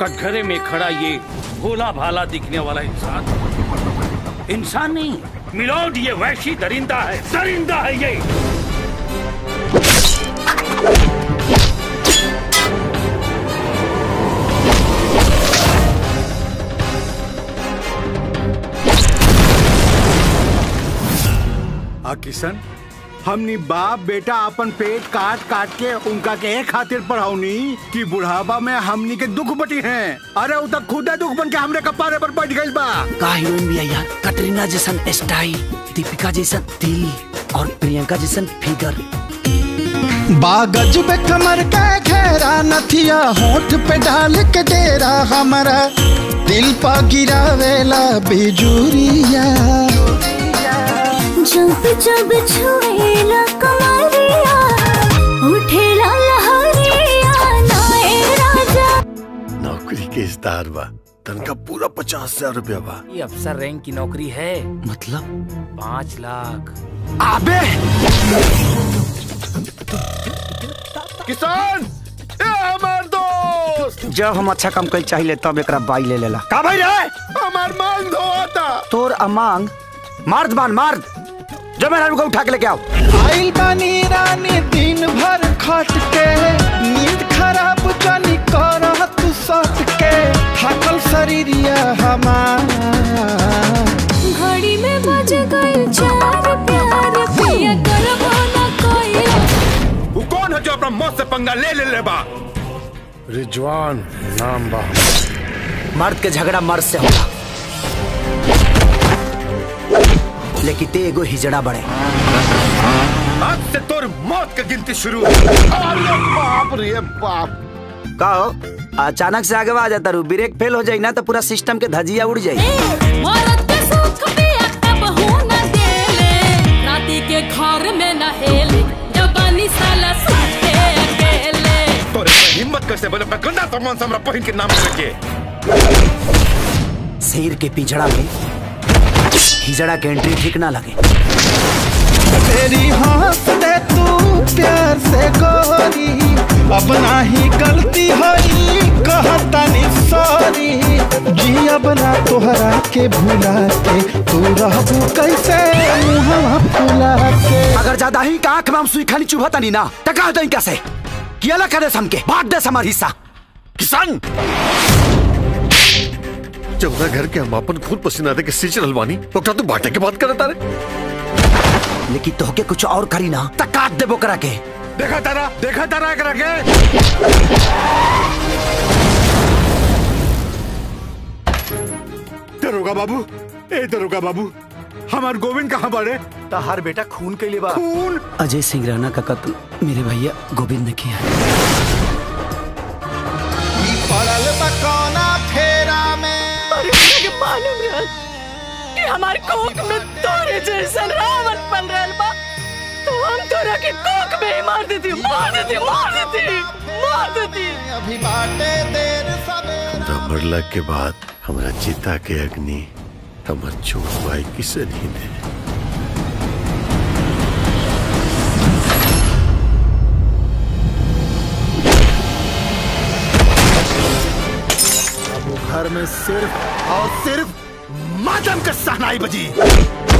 कटघरे में खड़ा ये भोला भाला दिखने वाला इंसान इंसान नहीं मिलोड ये वैशी दरिंदा है दरिंदा है ये आ किशन हमनी बाप बेटा अपन पेट काट काट के उनका के एक खातिर पढ़ाऊनी कि बुढ़ापा में हमनी के दुख बटी हैं अरे उ तक खुदे दुख बन के हमरे कपारे पर बैठ गइल बा का हीरोइन भी है यार कटरीना जैसन स्टाइल दीपिका जैसन दिल और प्रियंका जैसन फिगर बागज पे कमर का घेरा नथिया होठ पे डाल के डेरा हमारा दिल पा गिरावेला बिजुरिया जब जब छुएला कमरिया उठेला लहरिया नाए राजा नौकरी के इस्तार बा तनका पूरा पचास हजार रुपया बा ये अफसर रैंक की नौकरी है मतलब पाँच लाख अबे किसान ए हमार दोस्त जब हम अच्छा काम कर चाहिए तब एक बाई ले लेला का भाई रे हमार मांग धोता तोर अमांग मार्द बान मार्द जो मेरा को उठा के लेके आओ आइल बानी रानी दिन भर खट के नींद खराब जानी कर तू सट के थकल शरीरिया हमार घड़ी में बज गई चार प्यार पिया करबो ना कोई वो कौन है जो अपना मौत से पंगा ले ले ले बा रिजवान नाम बा मर्द के झगड़ा मर्द से होगा लेकिन ते एगो हिजड़ा बड़े आज से तोर मौत की गिनती शुरू अरे बाप रे बाप का हो अचानक से आगे आ जाता रू ब्रेक फेल हो जाई ना तो पूरा सिस्टम के धजिया उड़ जाई औरत के सुख पिया कब हो न देले राती के घर में न हेले जबानी साला साथे अकेले तोरे हिम्मत कैसे बोले अपना गंदा सामान से हमरा पहिन के नाम लेके शेर के पिछड़ा में हिजड़ा के एंट्री ठीक ना लगे तेरी हंस दे तू प्यार से गोरी अपना ही गलती होई कहता नी सॉरी जी अब ना तोहरा के भुला के तू रहबू कैसे मुहवा फुला के अगर ज्यादा ही का आंख में हम सुई खानी चुभता नहीं ना टका दई कैसे किया ला करे हमके बांट दे हमार हिस्सा किसान जमुना घर के हम अपन खून पसीना दे के सींच रहलवानी ओकरा तू बाटे के बात करता रे लेकिन तोहके कुछ और करी ना त काट देबो करा के देखा तारा देखा तारा एकरा के दरोगा बाबू ए दरोगा बाबू हमार गोविंद कहाँ बड़े हर बेटा खून के लिए बा खून अजय सिंह राणा का कत्ल मेरे भैया गोविंद ने किया है ई पड़ल बा कौना फेरा में मालूम रहल कि हमार कोख में तोरे जैसन रावण पल रहल बा तो हम तोरा के कोख में ही मार देती मार देती मार देती मार देती अभी बाटे देर सवेर हमरा मरला के बाद हमरा चिता के अग्नि हमर छोट भाई किसे नहीं दे घर में सिर्फ और सिर्फ मातम का सहनाई बजी